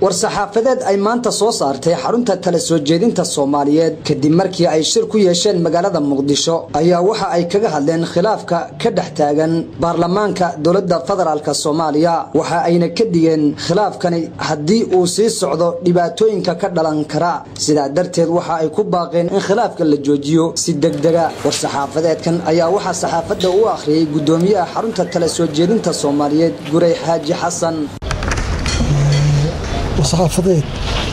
war-saxaafadeed ay maanta soo saartay xarunta tala soo jeedinta soomaaliyeed kadib markii ay shir ku yeesheen magaalada muqdisho ayaa waxa ay kaga hadleen khilaafka ka dhex taagan baarlamaanka dowladda federaalk soomaaliya waxa ayna ka digeen khilaafkani haddii uu sii socdo dhibaatooyinka ka dhalan kara sidaa darteed waxa ay ku baaqeen in khilaafka la joojiyo si degdega war-saxaafadeedkan ayaa waxaa saxaafadda u akhriyey guddoomiyaha xarunta tala soo jeedinta soomaaliyeed guray xaaji xasan war-saxaafadeed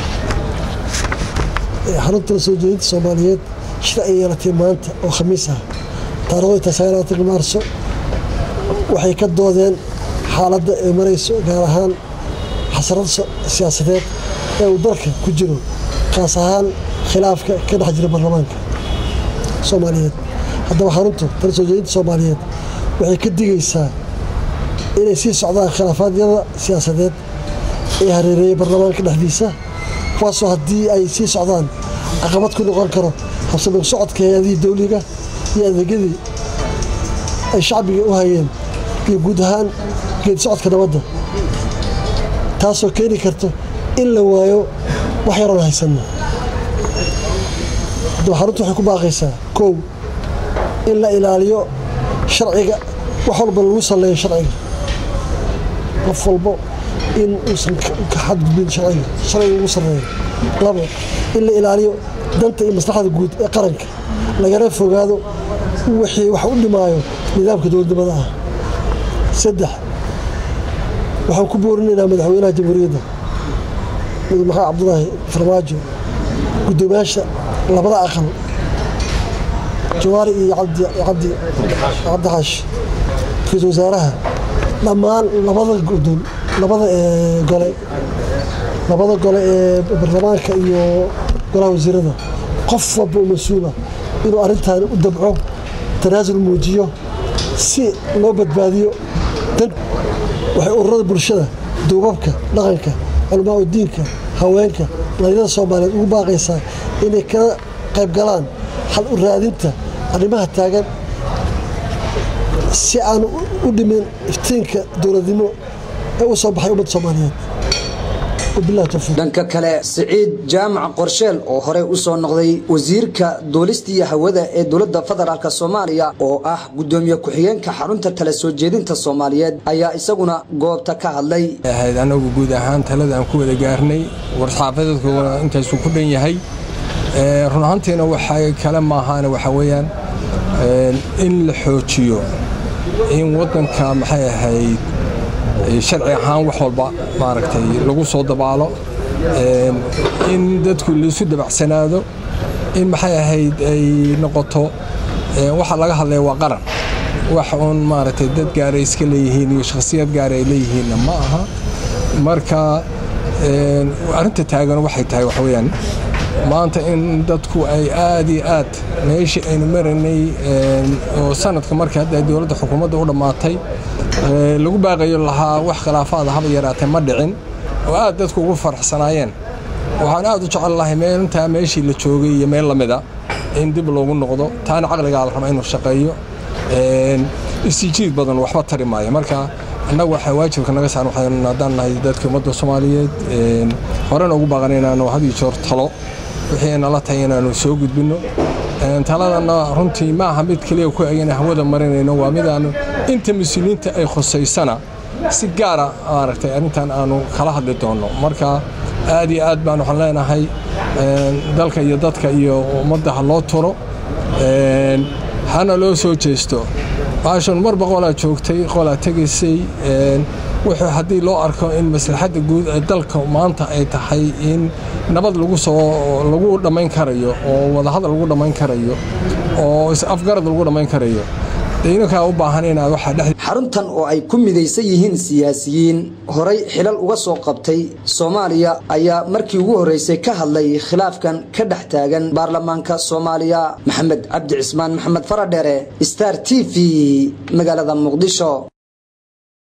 xarunta tala soo jeedinta soomaaliyeed shir ay yeelatay maanta oo khamiis ah taarikhda sagaalaatan maarso waxay ka doodeen xaaladda ay marayso gaar ahaan xasarada siyaasadeed ee uu dalka ku jiro kaas ahaan khilaafka ka dhex jira baarlamaanka soomaaliyeed haddaba xaruntu tala soo jeedinta soomaaliyeed waxay ka digaysaa inay sii socdaan khilaafaadyada siyaasadeed ee hareereeyay baarlamaanka dhexdiisa kuwaasoo haddii ay sii socdaan caqabad ku noqon karo habsamig socodka hay-adihii dawliga iyo adeegyadii ay shacbiga u hayeen iyo guud ahaan geedi socodka nabadda taasoo keeni karto in la waayo wax yaroon haysanno haddaba xaruntu waxay ku baaqaysaa kow in la ilaaliyo sharciga wax walba lagu salleeyo sharciga qof walbo in uusan ka xadgudbin sharciga sharciga ugu sarreeyo labo in la ilaaliyo danta iyo maslaxada guud ee qaranka lagana fogaado wixii wax u dhimaayo nidaamka dowladnimada ah saddex waxaan ku boorinaynaa madaxweynaha jamhuuriyadda mudane maxamed cabdulaahi farmaajo guddoomiyaasha labada aqal jawaari iyo cabdi xaashi ra-iisul wasaaraha dhammaan labada gudon labada gole labada gole ee baarlamaanka iyo golaha wasiirada qof walba oo mas-uula inuu arrintaani u dabco tanaasul muujiyo si loo badbaadiyo dan waxay ururada bulshada duubabka dhaqanka culamaa u diinka haweenka dhalinyada soomaaliyeed ugu baaqaysaa inay kala qayb galaan xal u raadinta arrimaha taagan si aan u dhimin iftiinka dowladnimo ee u soo baxay ummadda soomaaliyeed dhanka kale siciid jaamac qorsheel oo horey u soo noqday wasiirka duulistiiyo hawada ee dowladda federaalk soomaaliya oo ah guddoomiye ku-xigeenka xarunta tala soo jeedinta soomaaliyeed ayaa isaguna goobta ka hadlay ahayd anagu guud ahaan talada aan ku wada gaarnay war-saxaafadeedku intaasuu ku dhan yahay run ahaantiina waxay kale maahaan waxaa weeyaan in la xoojiyo in waddanka maxay ahayd sharci ahaan wax walba maaragtay lagu soo dabaalo in dadku laisu dabacsanaado in maxay ahayd ay noqoto waxa laga hadlaya waa qaran wax uun maaragtay dad gaara iska leeyihiin iyo shakhsiyad gaara ay leeyihiinna ma aha marka arrinta taagan waxay tahay waxa weeyaan maanta in dadku ay aad iyo aad meeshii aynu maraynay oo sanadka markii hadda dowladda xukuumadda u dhammaatay lagu baaqayo lahaa wax khilaafaada haba yaraatee ma dhicin oo aad dadku ugu faraxsanaayeen waxaan aad u jecel lahay meelintaa meeshii la joogay iyo meel lamida in dib loogu noqdo taana caqligaa la rabaa inuu shaqeeyo isijiid badan waxba tari maayo marka annagu waxaa waajibka naga saaran waxaynu haddaan nahay dadka ummadda soomaaliyeed horena ugu baaqan inaanu had iyo joor talo wixii nala tahay inaanu soo gudbinno taladana runtii ma aha mid keliya ku egana hawada marinayno waa midaanu inta mas-uuliyiinta ay khusaysana si gaara maaragtay arrintan aanu kala hadli doonno marka aad iyo aad baan waxaan leenahay dalka iyo dadka iyo ummadda ha loo turo hana loo soo jeesto baashan marba qolaa joogtay qolaa tegaysay wuxuu haddii loo arko in maslaxadda guud ee dalka maanta ay tahay in nabad lagu soo lagu dhammayn karayo oo wadahadal lagu dhammayn karayo oo is-afgarad lagu dhammayn karayo inankaa u baahan inaad waxaa dhex xaruntan oo ay ku midaysan yihiin siyaasiyiin horay xilal uga soo qabtay soomaaliya ayaa markii ugu horreysay ka hadlay khilaafkan ka dhex taagan baarlamaanka soomaaliya maxamed cabdi cismaan maxamed faradheere star t v magaalada muqdisho